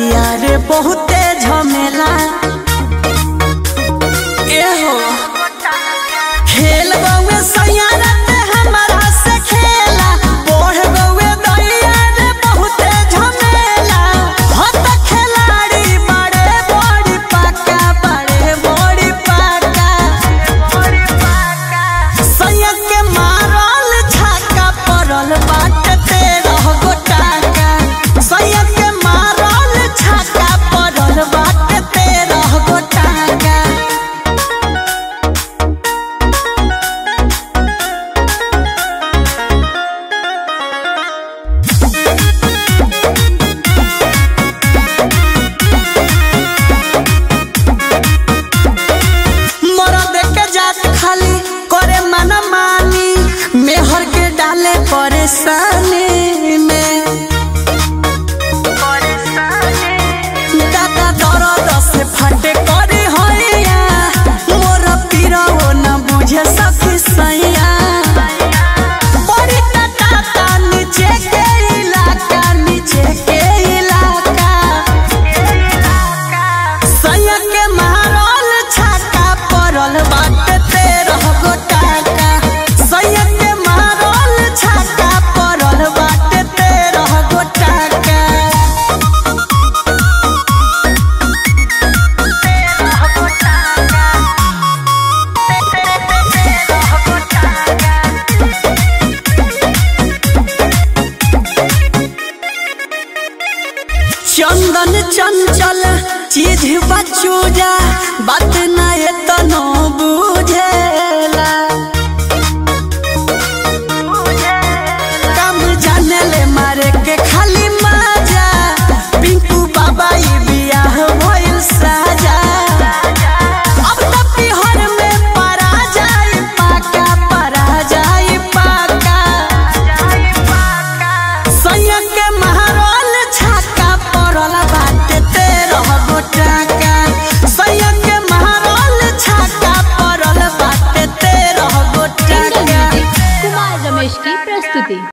दैया रे बहुते झमेला एहो खेल गौए सैया राते हमारा से खेला बढ़ गौए दैया रे बहुते झमेला हत खिलाड़ी बड़े बड़ी पाका बड़े बड़ी पाका सैया के मारल छक्का पड़ल बाटे तेरह गोटाका सैया के मारल छक्का पड़ल बाटे तेरह गोटाका मरद के जात खाली करे मन मानी मेहर के डाले परेशानी में दादा दर्द से फटे करे होइया मोर पीरो न बुझे सखी सैया बड़ी टटाता नीचे के इलाका नीचे के इलाका सैया के मारल छक्का पड़ल बाटे तेरह गोटाका सैया के मारल छक्का पड़ल बाटे तेरह गोटाका चंदन चंचल चीज बचूजा बात ना ये तनो बुझेला